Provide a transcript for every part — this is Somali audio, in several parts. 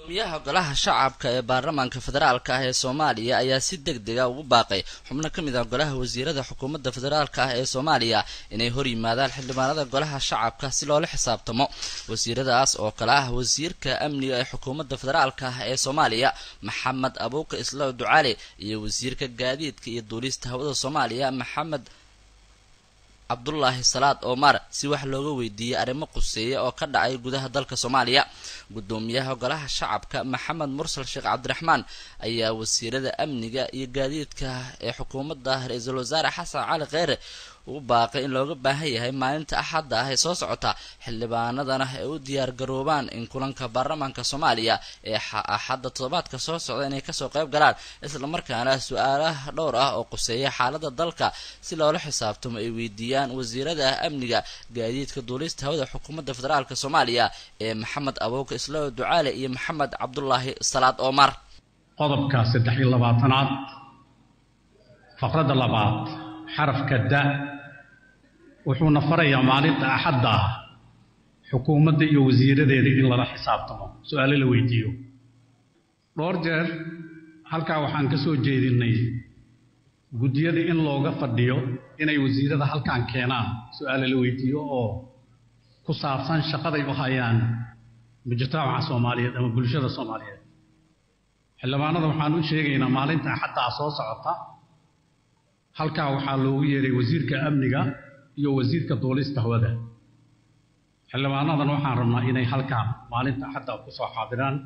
gudoomiyaha golaha shacabka ee baarlamaanka federaalka ah ee soomaaliya ayaa si deg dega ugu baaqay xubno ka mid ah golaha wasiirada xukuumadda federaalka ah ee soomaaliya inay hor yimaadaan xildhibaanada golaha shacabka si loola xisaabtamo wasiiradaas oo kale ah wasiirka amniga ee xukuumadda federaalka ah ee soomaaliya maxamed abuuka islaaw ducaale iyo wasiirka gaadiidka iyo duulista hawada soomaaliya maxamed cabdulaahi salaad omar si wax looga weydiiyey arrimo quseeya oo ka dhacay gudaha dalka soomaaliya gudoomiyaha golaha shacabka maxamed mursal sheekh cabdiraxmaan ayaa wasiirada amniga iyo gaadiidka ee xukuumadda ra-iisul wasaare xasan cali kheyre ugu baaqay in looga baahan yahay maalinta axadda ah ee soo socota xildhibaanadana ay u diyaar garoobaan in kulanka baarlamaanka soomaaliya ee axadda toddobaadka soo socda inay kasoo qayb galaan islamarkaana su-aalaha dhowr ah oo quseeya xaalada dalka si loola xisaabtamo ay weydiiyaan wasiirada amniga gaadiidka duulista hawada xukuumadda federaalk soomaaliya ee maxamed abuuka islaaw ducaale iyo maxamed cabdulaahi salaad omar qodobka saddex iyo labaatanaad faqradda labaad xarafka da wuxuuna farayaa maalinta axadda ah xukuumadda iyo wasiiradeeda in lala xisaabtamo su-aalo la weydiiyo dhowr jeer halkaa waxaan ka soo jeedinay guddiyada in looga fadhiyo inay wasiirada halkaan keenaan su-aalo la weydiiyo oo ku saabsan shaqaday u hayaan mujtamaca soomaaliyeed ama bulshada soomaaliyeed xildhibaanada waxaan u sheegaynaa maalinta axaddaa soo socota halkaa waxaa loogu yeeray wasiirka amniga iyo wasiirka duulista hawada xildhibaanadan waxaan rabnaa inay halkaan maalinta axadda kusoo xaadiraan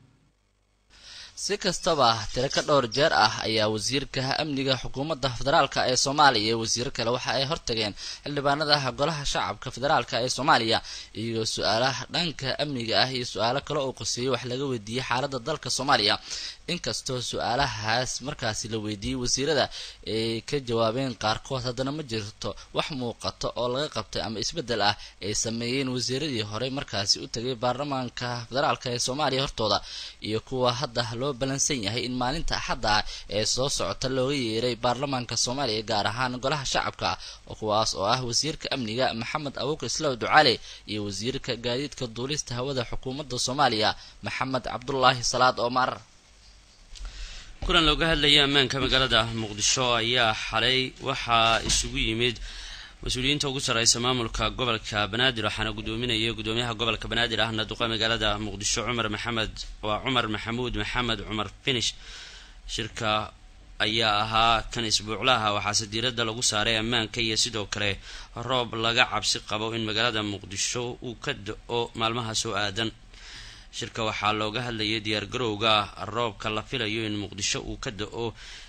si kastaba tiro ka dhowr jeer ah ayaa wasiirka amniga xukuumadda federaalka ee soomaaliya iyo wasiiro kale waxa ay hortageen xildhibaanada golaha shacabka federaalka ee soomaaliya iyo su-aalaha dhanka amniga ah iyo su-aalo kale oo qoseeyay wax laga weydiiyey xaalada dalka soomaaliya inkastoo su-aalahaas markaasi la weydiiyey wasiirada ay ka jawaabeen qaarkood haddana ma jirto wax muuqato oo laga qabtay ama isbeddel ah ay sameeyeen wasiiradii horey markaasi u tegay baarlamaanka federaalka ee soomaaliya hortooda iyo kuwa hadda loo balansan yahay in maalinta axadda ah ee soo socota looga yeeray baarlamaanka soomaaliya gaar ahaan golaha shacabka kuwaas oo ah wasiirka amniga maxamed abuuka islaaw ducaale iyo wasiirka gaadiidka duulista hawada xukuumadda soomaaliya maxamed cabdulaahi salaad omar kulan looga hadlaya ammaanka magaalada muqdisho ayaa xalay waxaa isugu yimid mas-uuliyiinta ugu sarreysa maamulka gobolka banaadir waxaana gudoominaya gudoomiyaha gobolka banaadir ahna duqa magaalada muqdisho cumar maxamed waa cumar maxamuud maxamed cumar finish shirka ayaa ahaa kan isbuuclaha waxaase diiradda lagu saaray ammaanka iyo sidoo kale roob laga cabsi qabo in magaalada muqdisho uu ka da-o maalmaha soo aadan shirka waxaa looga hadlayay diyaargarowga roobka la filayo in muqdisho uu ka da-o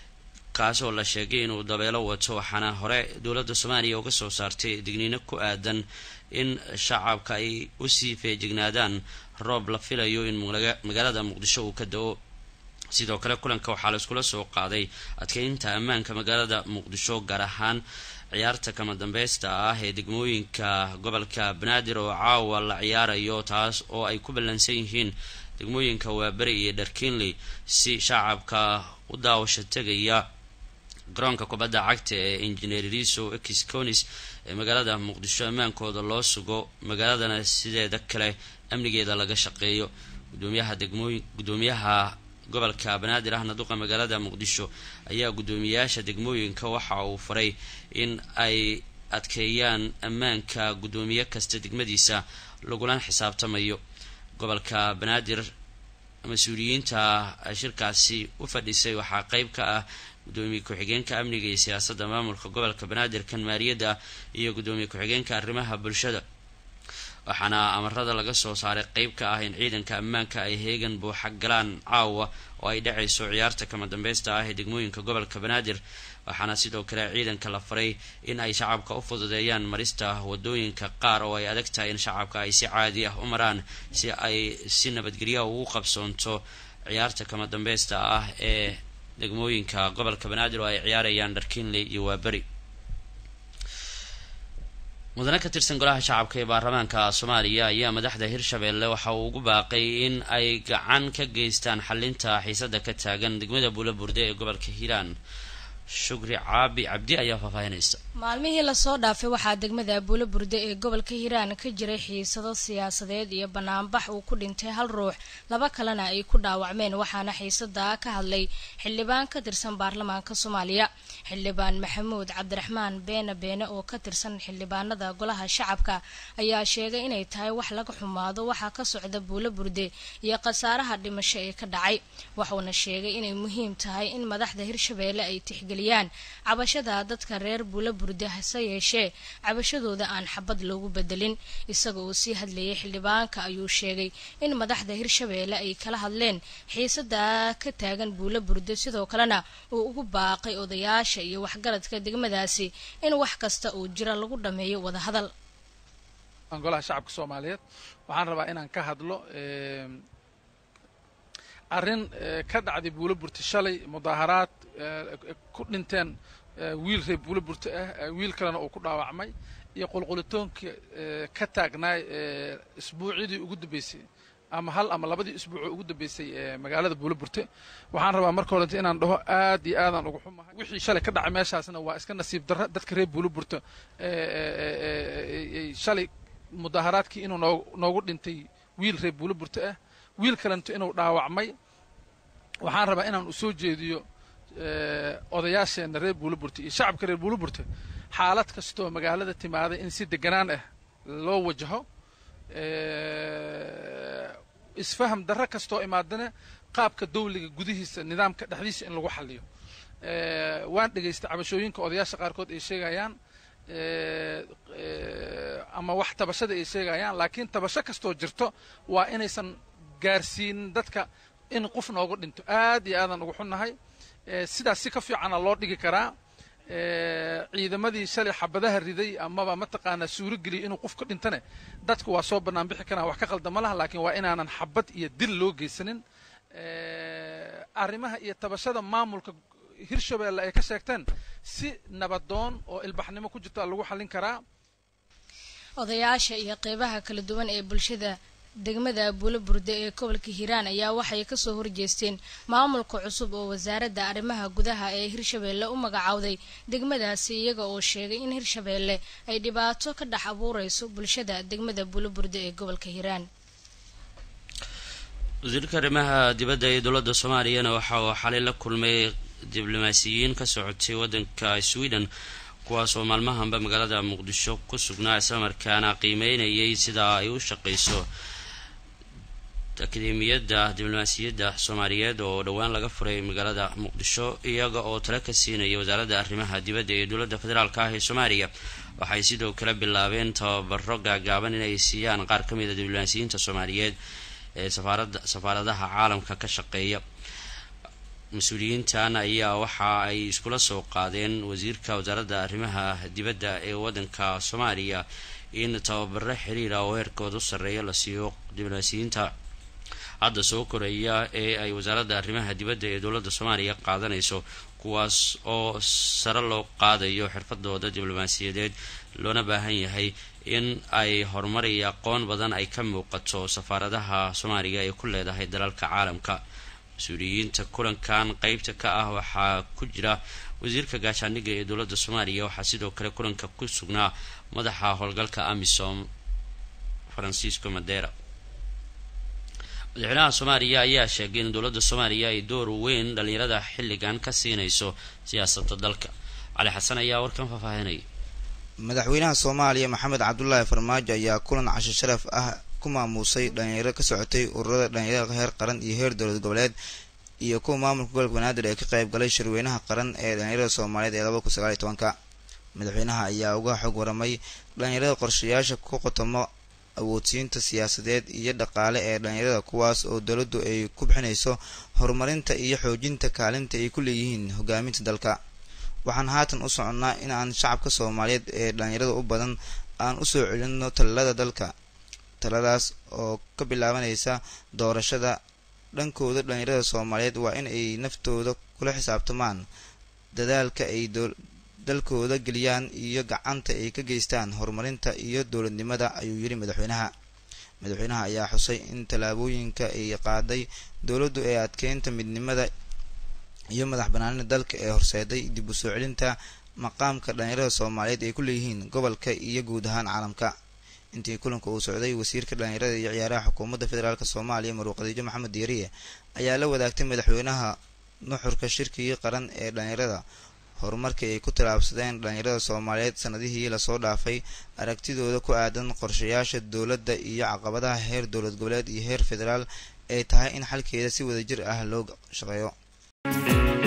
kaasoo la sheegay inuu dabeelo wato waxaana hore dowladda soomaaliya uga soo saartay digniino ku aadan in shacabka ay usii feejignaadaan roob la filayo in magaalada muqdisho uu ka da-o sidoo kale kulanka waxaa la iskula soo qaaday adkeynta ammaanka magaalada muqdisho gaar ahaan ciyaarta kama dambeysta ah ee degmooyinka gobolka banaadir oo caawa la ciyaarayo taas oo ay ku ballansan yihiin degmooyinka waaberi iyo dharkinley si shacabka u daawasho tegaya garoonka kubadda cagta ee engineer riso exconis ee magaalada muqdisho ammaankooda loo sugo magaaladana sideeda kale amnigeeda laga shaqeeyo gudoomiyaha degmooyin gudoomiyaha gobolka banaadir ahna duqa magaalada muqdisho ayaa guddoomiyayaasha degmooyinka waxa uu faray in ay adkeeyaan ammaanka guddoomiye kasta degmadiisa lagula xisaabtamayo gobolka banaadir mas-uuliyiinta shirkaasi u fadhisay waxaa qeyb ka ah gudoomiye ku-xigeenka amniga iyo siyaasadda maamulka gobolka banaadir kan maaliyadda iyo guddoomiye ku-xigeenka arrimaha bulshada waxaana amarada laga soo saaray qeyb ka ah in ciidanka ammaanka ay heegan buuxa galaan caawa oo ay dhacayso ciyaarta kama dambeysta ah ee degmooyinka gobolka banaadir waxaana sidoo kale ciidanka la faray in ay shacabka u fududeeyaan marista wadooyinka qaar oo ay adag tahay in shacabka ay si caadi ah u maraan si ay si nabadgelyaha ugu qabsoonto ciyaarta kama dambeysta ah ee degmooyinka gobolka banaadir oo ay ciyaarayaan dharkinley iyo waaberi mudane ka tirsan golaha shacabka ee baarlamaanka soomaaliya ayaa madaxda hirshabeelle waxa uu ugu baaqay in ay gacan ka geystaan xalinta xiisada ka taagan degmada buula burde ee gobolka hiiraan shukri caabi cabdi ayaa faahfaahinaysa maalmihii lasoo dhaafay waxaa degmada abuulo burde ee gobolka hiiraan ka jiray xiisado siyaasadeed iyo banaanbax uu ku dhintay hal ruux laba kalena ay ku dhaawacmeen waxaana xiisadaa ka hadlay xildhibaan ka tirsan baarlamaanka soomaaliya xildhibaan maxamuud cabdiraxmaan beene beene oo ka tirsan xildhibaanada golaha shacabka ayaa sheegay inay tahay wax laga xumaado waxaa ka socda buulo burde iyo khasaaraha dhimasho ee ka dhacay waxuuna sheegay inay muhiim tahay in madaxda hirshabeelle ay tixgeliyaan cabashada dadka reer buulo burde hase yeeshee cabashadooda aan xabad loogu bedelin isaga oo sii hadlayay xildhibaanka ayuu sheegay in madaxda hirshabeelle ay kala hadleen xiisada ka taagan buulo burde sidoo kalena uu ugu baaqay odayaasha iyo waxgaradka degmadaasi in wax kasta uu jira lagu dhameeyo wadahadal golaha shacabka soomaaliyeed waxaan rabaa inaan ka hadlo arrin ka dhacday buulo burte shalay mudaaharaad ku dhinteen wiil reer buulo burte ah wiil kalena uu ku dhaawacmay iyo qulqulitoonkii ka taagnaay isbuucyadii ugu dambeysay ama hal ama labadii isbuucoo ugu dambeysay magaalada buulo burte waxaan rabaa marka horenta inaan dhaho aad iyo aadaan uga xumahay wixii shalay ka dhacay meeshaasna waa iska nasiib darra dadka reer buulo burte shalay mudaaharaadkii inuu noo noogu dhintay wiil reer buulo burte ah wiil kalento inuu dhaawacmay waxaan rabaa inaan u soo jeediyo odayaasheenna reer buulo burte iyo shacabka reer buulo burte xaalad kastoo magaalada timaaday in si deganaan ah loo wajaho isfaham darro kastoo imaadana qaabka dawliga gudihiisa nidaamka dhexdiisa in lagu xaliyo waan dhegaystay cabashooyinka odayaasha qaarkood ay sheegayaan ama wax tabashada ay sheegayaan laakiin tabasho kastoo jirto waa inaysan gaarsiinin dadka in qof noogu dhinto aad iyo aadaan ugu xunnahay sidaas si ka fiicana loo dhigi karaa ciidamadii shalay xabadaha riday amaba mataqaanaa suuro geliyay inuu qof ka dhintane dadku waa soo bannaan bixi karaan wax ka khaldama laha laakiin waa inaanan xabad iyo dil loo geysanin arrimaha iyo tabashada maamulka hirshabeelle ay ka sheegteen si nabadoon oo ilbaxnimo ku jirta lagu xallin karaa odayaasha iyo qeybaha kala duwan ee bulshada degmada buulo burde ee gobolka hiiraan ayaa waxay kasoo horjeesteen maamulka cusub oo wasaaradda arrimaha gudaha ee hirshabeelle u magacowday degmadaasi iyaga oo sheegay in hirshabeelle ay dhibaato ka dhex abuureyso bulshada degmada buulo burde ee gobolka hiiraan wasiirka arrimaha dibadda ee dowladda soomaaliyana waxa uu xalay la kulmay diblomaasiyiin ka socotay waddanka sweden kuwaas oo maalmahanba magaalada muqdisho ku sugnaa islamarkaana qiimeynayay sida ay u shaqeyso akademiyadda diblomaasiyadda soomaaliyeed oo dhowaan laga furay magaalada muqdisho iyaga oo tala ka siinaya wasaaradda arrimaha dibadda ee dowladda federaalk ah ee soomaaliya waxay sidoo kale bilaabeen tababaro gaagaaban inay siiyaan qaar ka mid a diblomaasiyiinta soomaaliyeed ee safaarada safaaradaha caalamka ka shaqeeya mas-uuliyiintan ayaa waxa ay iskula soo qaadeen wasiirka wasaaradda arrimaha dibadda ee waddanka soomaaliya in tababaro xiriira oo heerkooda u sarreeya la siiyo diblomaasiyiinta hadda soo koraya ee ay wasaaradda arrimaha dibadda ee dowladda soomaaliya qaadanayso kuwaas oo sare loo qaadayo xirfadooda diblomaasiyadeed loona baahan yahay in ay horumar iyo aqoon badan ay ka muuqato safaaradaha soomaaliya ay ku leedahay dalalka caalamka mas-uuliyiinta kulankan qeybta ka ah waxaa ku jira wasiirka gaashaandhigga ee dowladda soomaaliya waxaa sidoo kale kulanka ku sugnaa madaxa howlgalka amisom francisco madera madaxweynaha soomaaliya ayaa sheegay in dowladda soomaaliya ay door weyn dhalinyarada xilligan ka siinayso siyaasadda dalka cali xasan ayaa warkan faahfaahinaya madaxweynaha soomaaliya maxamed cabdulaahi farmaajo ayaa kulan casho sharaf ah ku maamuusay dhalinyaro ka socotay ururada dhalinyarada heer qaran iyo heer dowlad goboleed iyo kuwa maamulka gobolka banaadir ee ka qayb galay shirweynaha qaran ee dhalinyarada soomaaliyeed ee laba kun sagaal iyo tobanka madaxweynaha ayaa uga xog waramay dhalinyarada qorshayaasha ku qotomo awoodsiinta siyaasadeed iyo dhaqaale ee dhalinyarada kuwaas oo dowladdu ay ku bixinayso horumarinta iyo xoojinta kaalinta ay ku leeyihiin hogaaminta dalka waxaan haatan u soconnaa in aan shacabka soomaaliyeed ee dhalinyarada u badan aan usoo celinno talada dalka taladaas oo ka bilaabanaysa doorashada dhankooda dhalinyarada soomaaliyeed waa in ay naftooda kula xisaabtamaan dadaalka ay dalkooda geliyaan iyo gacanta ay ka geystaan horumarinta iyo dowladnimada ayuu yidhi madaxweynaha madaxweynaha ayaa xusay in tallaabooyinka ay qaaday dowladdu ee adkeynta midnimada iyo madax banaanida dalka ee horseeday dib u soo celinta maqaamka dhalinyarada soomaaliyeed ay ku leeyihiin gobolka iyo guud ahaan caalamka intii kulanka uu socday wasiirka dhalinyarada iyo ciyaaraha xukuumadda federaalk soomaaliya maruuq khadiijo maxamed diiriye ayaa la wadaagtay madaxweynaha nuxurka shirkigii qaran ee dhalinyarada horumarkii ay ku tallaabsadeen dhalinyarada soomaaliyeed sanadihii lasoo dhaafay aragtidooda ku aadan qorshayaasha dowladda iyo caqabadaha heer dowlad goboleed iyo heer federaal ay tahay in xalkeeda si wadajir ah loo shaqeeyo